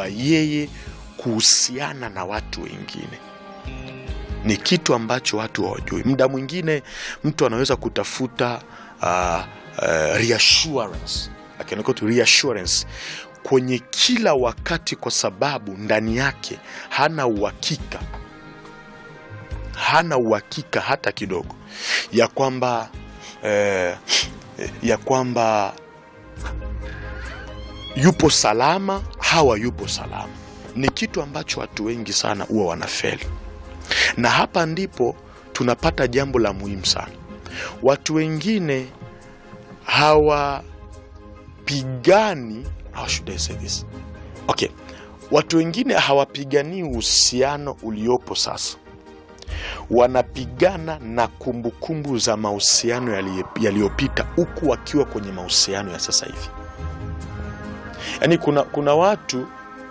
kwa yeye kuhusiana na watu wengine ni kitu ambacho watu hawajui. Muda mwingine mtu anaweza kutafuta uh, uh, reassurance akiandika tu reassurance kwenye kila wakati, kwa sababu ndani yake hana uhakika, hana uhakika hata kidogo ya kwamba eh, ya kwamba yupo salama hawa yupo salama. Ni kitu ambacho watu wengi sana huwa wanafeli na hapa ndipo tunapata jambo la muhimu sana. Watu wengine hawapigani, how should I say this? Okay, watu wengine hawapiganii uhusiano uliopo sasa, wanapigana na kumbukumbu za mahusiano yali- yaliyopita, huku wakiwa kwenye mahusiano ya sasa hivi. Yaani kuna, kuna watu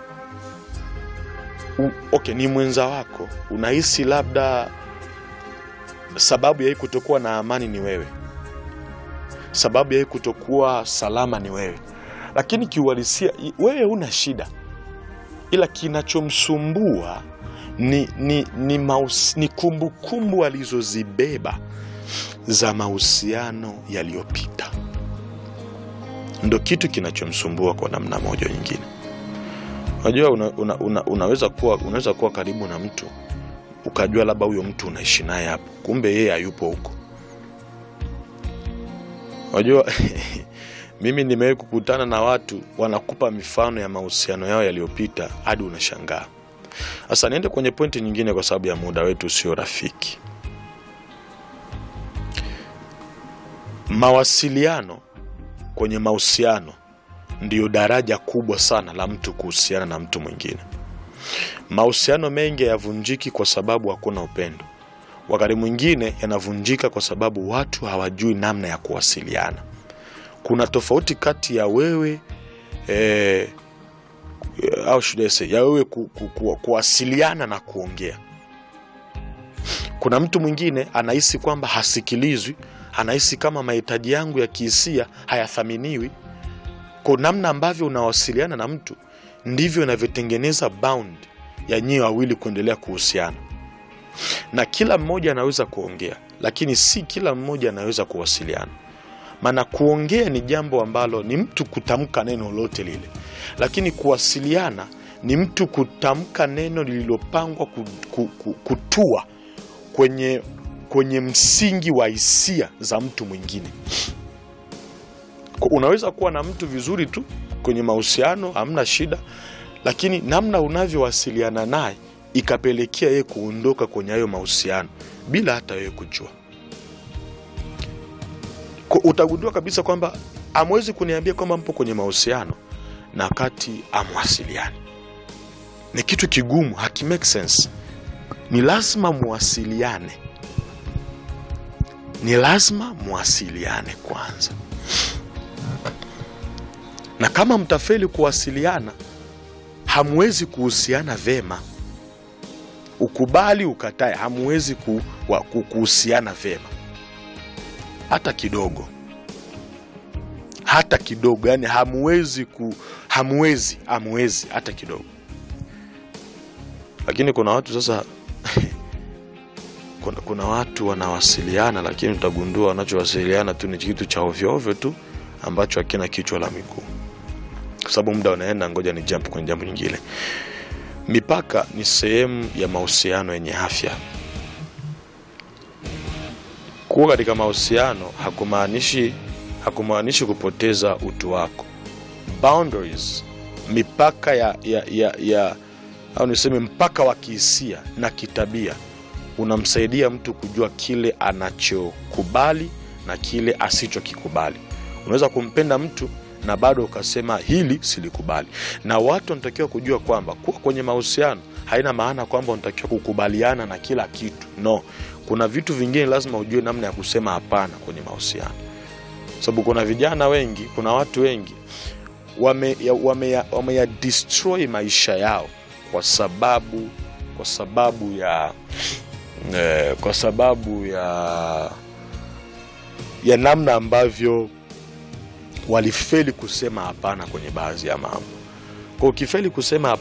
u, okay, ni mwenza wako, unahisi labda sababu ya hii kutokuwa na amani ni wewe, sababu ya hii kutokuwa salama ni wewe, lakini kiuhalisia i- wewe huna shida, ila kinachomsumbua ni, ni, ni, maus, ni kumbukumbu alizozibeba za mahusiano yaliyopita, ndo kitu kinachomsumbua kwa namna moja au nyingine. Unajua una, una, una, unaweza kuwa unaweza kuwa karibu na mtu ukajua labda huyo mtu unaishi naye hapo, kumbe yeye hayupo huko. Unajua mimi nimewahi kukutana na watu wanakupa mifano ya mahusiano yao yaliyopita hadi unashangaa. Sasa niende kwenye pointi nyingine, kwa sababu ya muda wetu sio rafiki. Mawasiliano kwenye mahusiano ndiyo daraja kubwa sana la mtu kuhusiana na mtu mwingine. Mahusiano mengi hayavunjiki kwa sababu hakuna upendo. Wakati mwingine yanavunjika kwa sababu watu hawajui namna ya kuwasiliana. Kuna tofauti kati ya wewe eh, au should I say, ya wewe ku, ku, ku, kuwasiliana na kuongea. Kuna mtu mwingine anahisi kwamba hasikilizwi, anahisi kama mahitaji yangu ya kihisia hayathaminiwi. Kwa namna ambavyo unawasiliana na mtu ndivyo inavyotengeneza bound ya nyie wawili kuendelea kuhusiana, na kila mmoja anaweza kuongea, lakini si kila mmoja anaweza kuwasiliana. Maana kuongea ni jambo ambalo ni mtu kutamka neno lolote lile, lakini kuwasiliana ni mtu kutamka neno lililopangwa ku, ku, ku, kutua kwenye, kwenye msingi wa hisia za mtu mwingine. Kwa- Unaweza kuwa na mtu vizuri tu kwenye mahusiano, hamna shida, lakini namna unavyowasiliana naye ikapelekea yeye kuondoka kwenye hayo mahusiano bila hata wewe kujua. Kwa- Utagundua kabisa kwamba amwezi kuniambia kwamba mpo kwenye mahusiano na wakati amwasiliani. Ni kitu kigumu, haki make sense. Ni lazima muwasiliane, ni lazima muwasiliane kwanza na kama mtafeli kuwasiliana hamwezi kuhusiana vema. Ukubali ukatae, hamwezi ku, wa- ku- kuhusiana vema hata kidogo, hata kidogo. Yani hamwezi ku, hamwezi hamwezi hata kidogo. Lakini kuna watu sasa kuna, kuna watu wanawasiliana, lakini utagundua wanachowasiliana tu ni kitu cha ovyoovyo tu ambacho hakina kichwa la miguu kwa sababu muda unaenda, ngoja ni jump kwenye jambo nyingine. Mipaka ni sehemu ya mahusiano yenye afya. Kuwa katika mahusiano hakumaanishi hakumaanishi kupoteza utu wako. Boundaries, mipaka ya, ya, ya, ya au niseme mpaka wa kihisia na kitabia unamsaidia mtu kujua kile anachokubali na kile asichokikubali. Unaweza kumpenda mtu na bado ukasema hili silikubali. Na watu wanatakiwa kujua kwamba kuwa kwenye mahusiano haina maana kwamba unatakiwa kukubaliana na kila kitu. No, kuna vitu vingine lazima ujue namna ya kusema hapana kwenye mahusiano, sababu kuna vijana wengi, kuna watu wengi wame, ya, wame, ya, wame ya destroy maisha yao kwa sababu kwa sababu ya eh, kwa sababu ya ya namna ambavyo walifeli kusema hapana kwenye baadhi ya mambo. Kwa ukifeli kusema